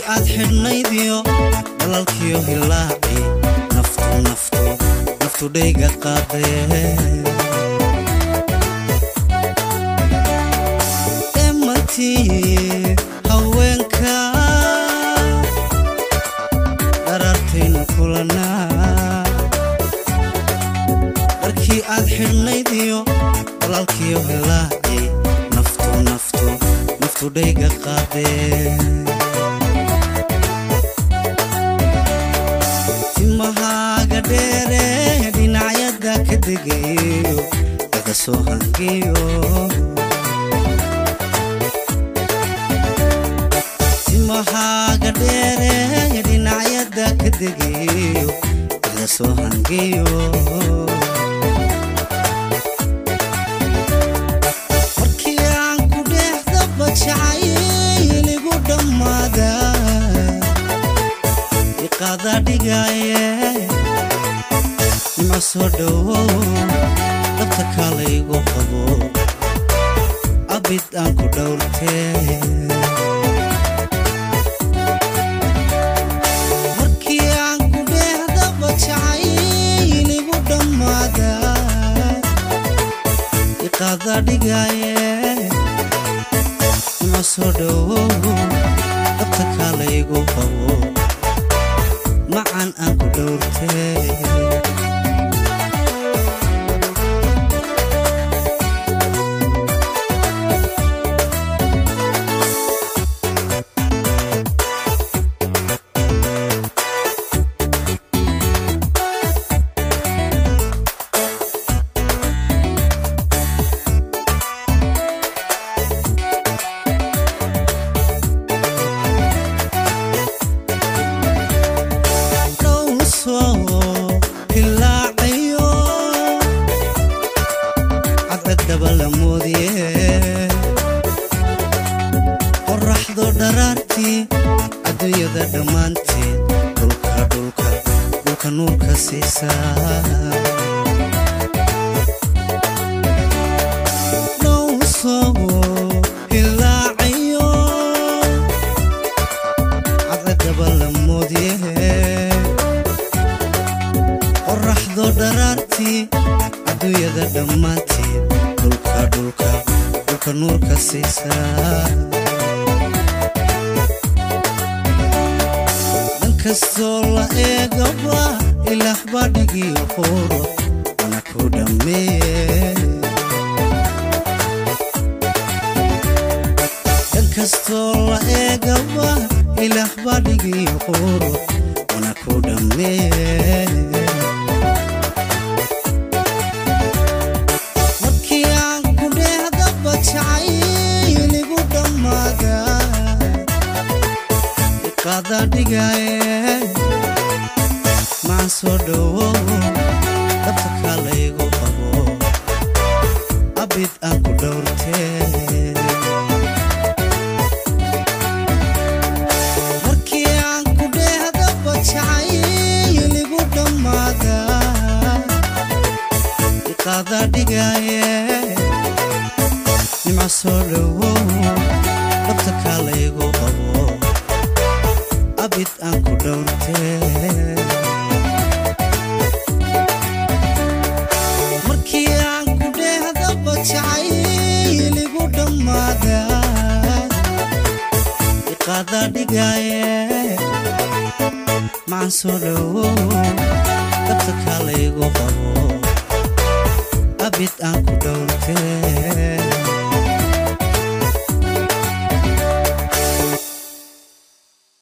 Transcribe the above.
aad xidhnaydiyo dhalalkiyo hilaaci naftu naftu naftu dhayga qaadee emantii haweenka dharartaynu kulanaa dharkii aad xidhnaydiyo dhalalkiyo hilaaci naftu naftu naftu dhayga qaadee timahaaga dheere dhinacyada ka degayo laga soo hangiyo timahaaga dheere dhinacyada ka degayo laga soo hangiyo markii aan ku dheexdaba jacayligu dhammaada iqaada dhigaye nima soo dhowow dabta kalaygu qabo abid aan ku dhowrtee markii aan ku dheexdaba jacayligu dhammaada iqaada dhigaye nima soo dhowow dabta kalaygu qabo macan aan ku dhowrtee qoraxdo dharaartii adduunyada dhammaanteed dhulka dhulka dhulka nuurka siisaa dhowsoo hilaacayo cadcadaba la moodye qoraxdo dharaartii adduunyada dhammaanteed dhulka dhulka dhulka nuurka siisaa dhankastoo la eegaba ilaah baa dhigiyo qoro wana ku dhammeeye dhankastoo la eegaba ilaah baa dhigiyo qoro wana ku dhammeeye markii aan ku dhehdaba jacayligu dhammaada iqaada dhigaye maan soo dhowow dabta kalaygu qabo abid aan ku dhowrtee markii aan ku dhehdaba jacayligu dhammaada iqaada dhigaye nimca soo dhowow dabta kalaygu qabo abid aan ku dhowrtee markii aan ku dhehdaba jacayligu dhammaada iqaada dhigaye macan soo dhowow dabta kalaygu qabo abid aan ku dhowrtee